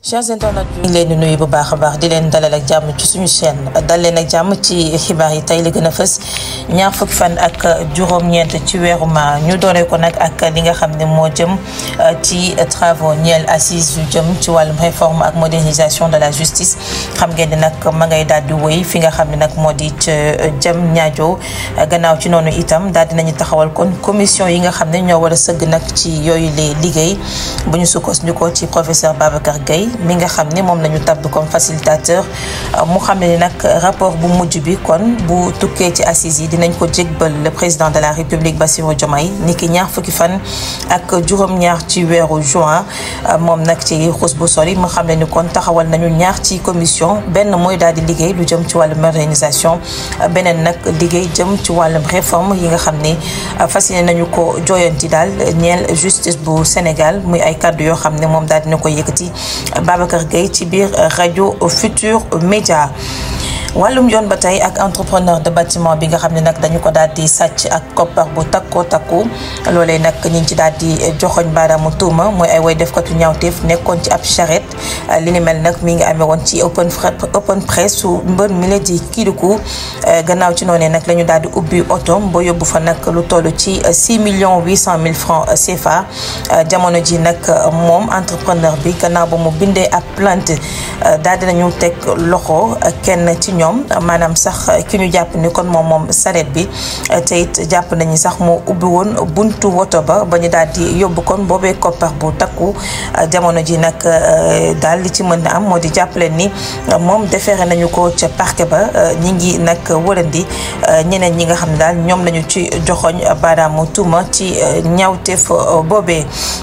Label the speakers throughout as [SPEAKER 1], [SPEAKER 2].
[SPEAKER 1] chers internautes ñu ngi leen di nuyu bu baax a baax di leen dalal ak jàmm ci suñu chaîne dal leen ak jàmm ci xibaar yi tey la gën a fës ñaar fukki fan ak juróom-ñeent ci weeru ma ñu dooree ko nag ak li nga xam ne moo jëm ci travaux ñeel assises yu jëm ci wàllum réforme ak modernisation de la justice xam ngeen ni nag ma ngay daal di wéy fi nga xam ne nag moo di jëm ñaajo gannaaw ci noonu itam daal dinañu taxawal kon commission yi nga xam ne ñoo war a sëgg nag ci yooyu les liggéey bu ñu sukkandikoo ci professeur Babacar Gueye mi nga xam ne moom la ñu tabb comme facilitateur mu xam ne ni nag rapport bu mujj bi kon bu tukkee ci assises yi dinañ ko jégbal le président de la république Bassirou Diomaye ni ki ñaar fukki fan ak juróom-ñaar ci weeru juin moom nag ci xus bu sori mu xam ne ni kon taxawal nañu ñaar ci commission benn mooy daal di liggéey lu jëm ci wàllum modernisation beneen nag liggéey jëm ci wàllum réforme yi nga xam ne fas yéene nañu ko jooyanti daal ñeel justice bu Sénégal muy ay kàddu yoo xam ne moom daal dina ko yëkkati Babacar Gueye ci biir rajo Futur Média wàllum yoon ba tey ak entrepreneur de bâtiment bi nga xam ne nag dañu ko daal di sàcc ak koppar bu takkoo takku loolee nag ñu ngi ci daal di joxoñ baaraamu tuuma mooy ay way defkatu ñaawteef nekkoon ci ab charrette li ni mel nag mi ngi amee woon ci open open press su mbër mi la di Kidikou gannaaw ci noonee nag la ñu daal di ubbi otoom ba yóbbu fa nag lu toll ci 6 millions 800 mille francs CFA jamono ji nag moom entrepreneur bi gannaaw ba mu bindee ab plainte daal dinañu teg loxo kenn ci ñoom maanaam sax ki ñu jàpp ni kon moom moom saret bi te it jàpp nañu sax moo ubbi woon buntu woto ba ba ñu daal di yóbbu kon boobee koppar bu takku jamono ji nag daal li ci mën na am moo di jàppale ni moom defeere nañu ko ca parquet ba ñi ngi nag wërandi ñeneen ñi nga xam ne daal ñoom lañu ci joxoñ baaraamu tuuma ci ñaawteef boobee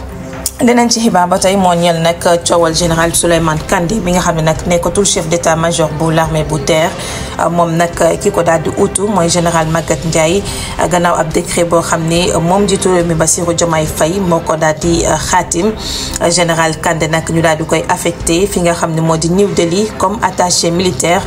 [SPEAKER 1] leneen ci xibaar ba tey moo ñeel nag coowal général Souleymane Kandé mi nga xam ne nag nekkatul chef d'état major bu l'armée bu terre moom nag ki ko daal di utu mooy général Maguette Ndiaye gannaaw ab décret boo xam ni moom jiitu réew mi Bassirou Diomaye Faye moo ko daal di xaatim général Kandé nag ñu daal di koy affecté fi nga xam ne moo di New Delhi comme attaché militaire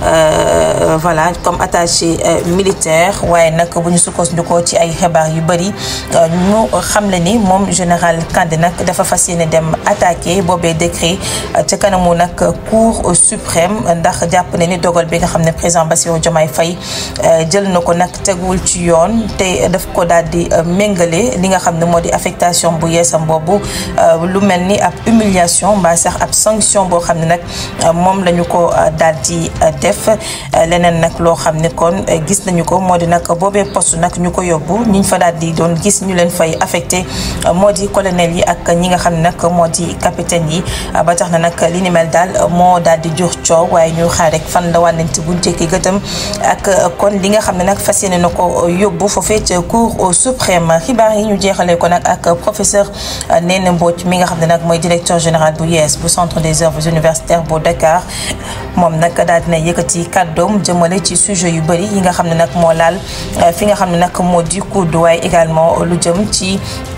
[SPEAKER 1] voilà comme attaché militaire waaye nag bu ñu sukkandikoo ci ay xibaar yu bëri ñu xam le ni moom général Kandé nag dafa fas yéene dem attaqué boobee décret ca kanamu nag cour suprême ndax jàpp ne ni dogal bi nga xam ne président Bassirou Diomaye Faye jël na ko nag teguwul ci yoon te daf ko daal di méngale li nga xam ne moo di affectation bu yeesam boobu lu mel ni ab humiliation mbaa sax ab sanction boo xam ne nag moom la ñu ko daal di def leneen nag loo xam ne kon gis nañu ko moo di nag boobee poste nag ñu ko yóbbu ñiñ fa daal di doon gis ñu leen fay affecté moo di colonel yi ak ñi nga xam ne nag moo di capitaine yi ba tax na nag li ni mel daal moo daal di jur coow waaye ñu xaar rek fan la wànnante buñ tekki gëtëm ak kon li nga xam ne nag fas yéene na ko yóbbu foofee ca cour suprême xibaar yi ñu jeexalee ko nag ak professeur Néné Mbodj mi nga xam ne nag mooy directeur général bu yees bu centre des œuvres universitaires bu Dakar moom nag daal dina yëkkati kàddoom jëmale ci sujet yu bëri yi nga xam ne nag moo laal fi nga xam ne nag moo di kudd waaye également lu jëm ci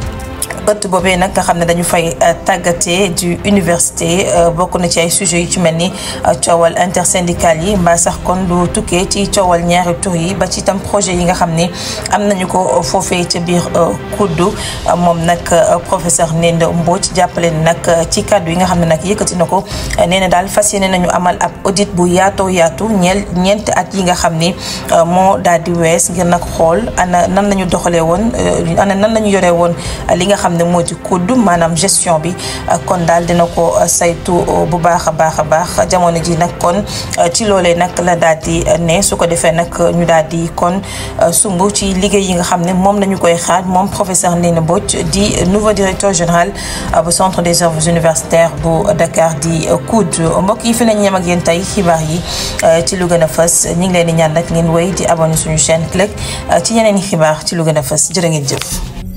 [SPEAKER 1] ëtt boobee nag nga xam ne dañu fay tàggatee du université bokk na ci ay sujets yu ci mel ni coowal intersyndical yi mbaa sax kon lu tukkee ci coowal ñaari tur yi ba ci itam projet yi nga xam ne am nañu ko foofee ca biir kuddu moom nag professeur Néné Mbodj jàppale ni nag ci kàddu yi nga xam ne nag yëkkati na ko nee na daal fas yéene nañu amal ab audit bu yaatoo yaatu ñeel ñeenti at yi nga xam ni moo daal di wees ngir nag xool ana nan lañu doxalee woon ana nan lañu yoree woon li nga xam ne moo di kudd maanaam gestion bi kon daal dina ko saytu bu baax a baax a baax jamono ji nag kon ci loolee nag la daal di ne su ko defee nag ñu daal di kon sumb ci liggéey yi nga xam ne moom la ñu koy xaaj moom professeur Néné Mbodj di nouveau directeur général bu centre des œuvres universitaires bu Dakar di COUD mbokk yi fi lañ ñem ak yéen tey xibaar yi ci lu gën a fës ñu ngi leen di ñaan nag ngeen wéy di abonné suñu chaîne CLEC ci yeneen i xibaar ci lu gën a fës jërë ngeen jëf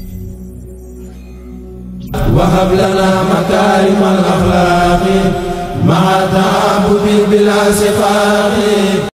[SPEAKER 2] وهب لنا مكارم الأخلاق مع تعب بلا سفاق